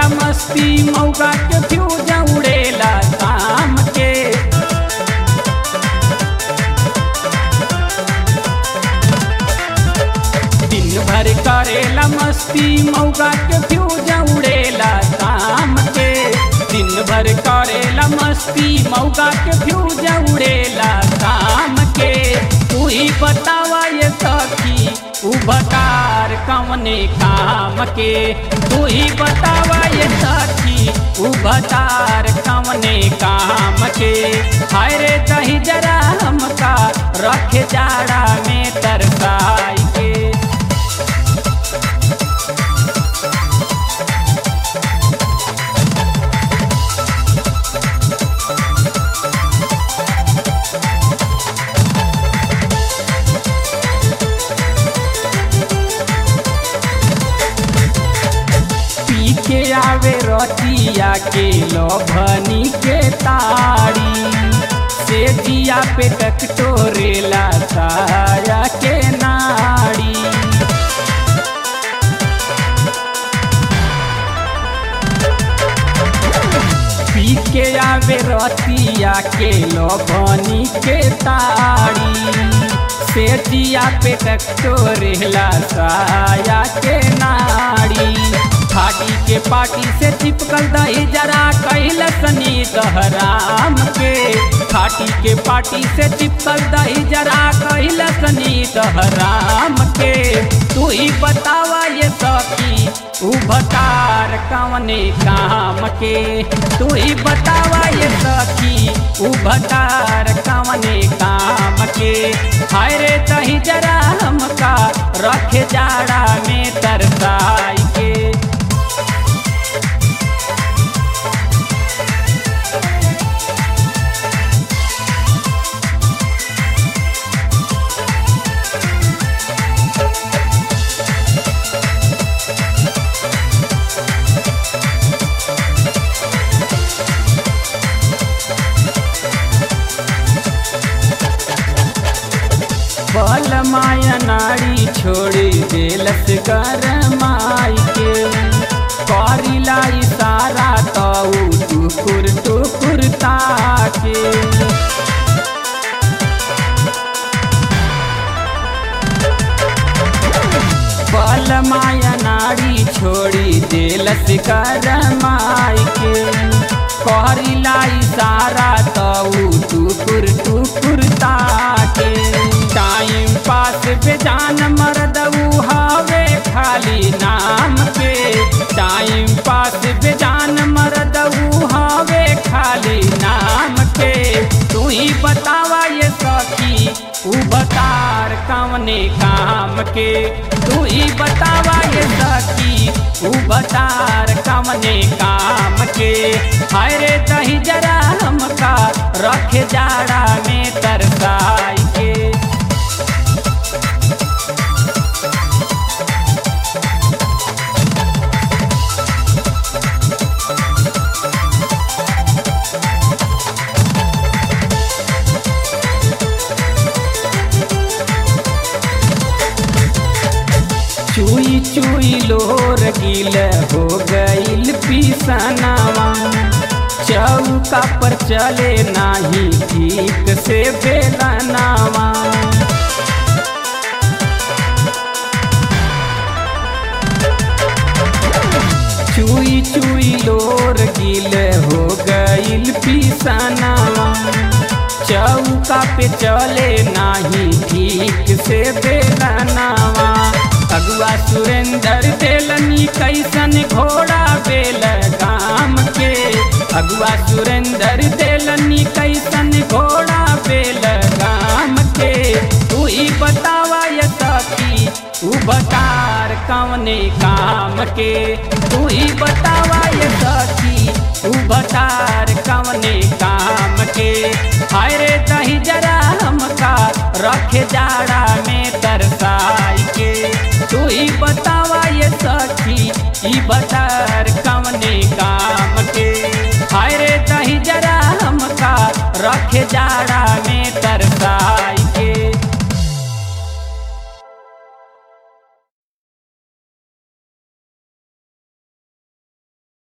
मस्ती मौका के फ्यूज उड़ेला शाम के दिन भर करेला मस्ती मौका के फ्यूज उड़ेला शाम के दिन भर करेला मस्ती मौका के फ्यूज उड़ेला शाम के तू ही बतावा ये सखी उबकार कवने काम के तू ही बतावा ये सखी उबकार कवने काम के हाय रे दही जरा हमका रख जाड़ा में तरसाई के पी के आवे रतिया के लभनी के ताड़ी से जिया पे टकटोरेला साया के नाड़ी पी के आवे रतिया के लभनी के ताड़ी से जिया पे टकटोरेला साया के नाड़ी फाटी के पाटी से चिपकल दही जरा कैल सनी दहराम के फाटी के पाटी से चिपकल दही जरा कैल सनी दहराम के तू ही बतावा ये सखी उ बकार कवने काम के तू ही बतावा ये सखी उ बकार कवने काम के हाय रे दही जरा हमका रख जाड़ा में तरसाई के बल माया नाड़ी छोड़ी देलस कर माई के करिला इशारा तऊ टुकुर टुकुर ताके बल माया नाड़ी छोड़ी देलस कर माई के करिला इशारा तऊ टुकुर टुकुर ताके टाइम पास बेजान मरदऊ हवे खाली नाम के टाइम पास बेजान मरदऊ हवे खाली नाम के तू ही बतावा ये सखी उ बतार कवने काम के तू ही बतावा ये सखी उ बतार कवने काम के हाय रे दही जरा हमका रख जाड़ा में तरसाई के चुई चुई लोर गिल हो गईल पिसनावा चौका पर चले नाही ठीक से बेलनावा चुई चुई लोर गिल हो गईल पिसनावा चौका पे चले नाही ठीक से बेलनावा अगुआ सुरेंद्र देलनी कैसन घोड़ा बेल गाम के अगुआ सुरेंद्र देलनी कैसन घोड़ा बेल गाम के तू ही बतावा ये सखी तू बकार कवने काम के तू ही बतावा ये सखी तू बकार कवने काम के हाय रे दही जरा हमका रख जाड़ा में तरसाई के तू ही बतावा ये सखी ई बतार कवने काम के हाय रे दही जरा हमका रख जाड़ा में तरसा